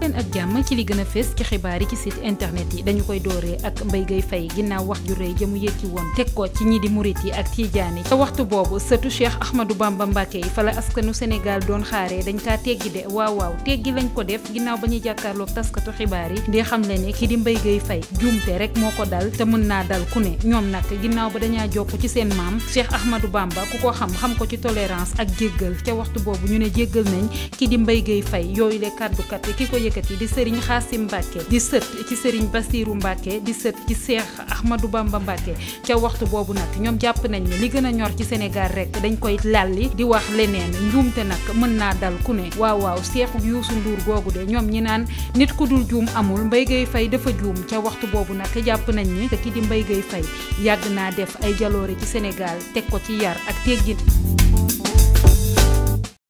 leen ak jàmm ci li gën a fës ci xibaar yi ci site internet yi dañu koy dooree ak Mbaye Gueye Faye ginnaaw wax ju rëy jëmu yëkki woon teg ko ci ñi di murit yi ak tiijaan yi ca waxtu boobu sëtu Cheikh Ahmadou Bamba Mbacke yi fa la askanu Sénégal doon xaaree dañ kaa teggi de waaw waaw teggi lañ ko def ginnaaw ba ñuy jàkkaarloog taskatu xibaar yi di xam le ne ki di Mbaye Gueye Faye juumte rek moo ko dal te mën naa dal ku ne ñoom nag ginnaaw ba dañaa jokk ci seen maam Cheikh Ahmadou Bamba ku ko xam xam ko ci tolérance ak jéggal ca waxtu boobu ñu ne jéggal nañ ki di Mbaye Gueye Faye yooyu le kàddukat ki ko yëkkati di sëriñ Xaasim Mbàkke di sët ci sëriñ Basiiru Mbàkke di sët ci Seex Ahmadou Bamba Mbàkke ca waxtu boobu nag ñoom jàpp nañ ne li gën a ñor ci Sénégal rek dañ koy lalli di wax leneen njuumte nag mën naa dal ku ne waaw waaw Seexu Yuusu Nduur googu de ñoom ñi naan nit ku dul juum amul Mbaye Gueye Faye dafa juum ca waxtu boobu nag jàpp nañ ni ki di Mbaye Gueye Faye yàgg naa def ay jaloore ci Sénégal teg ko ci yar ak teggin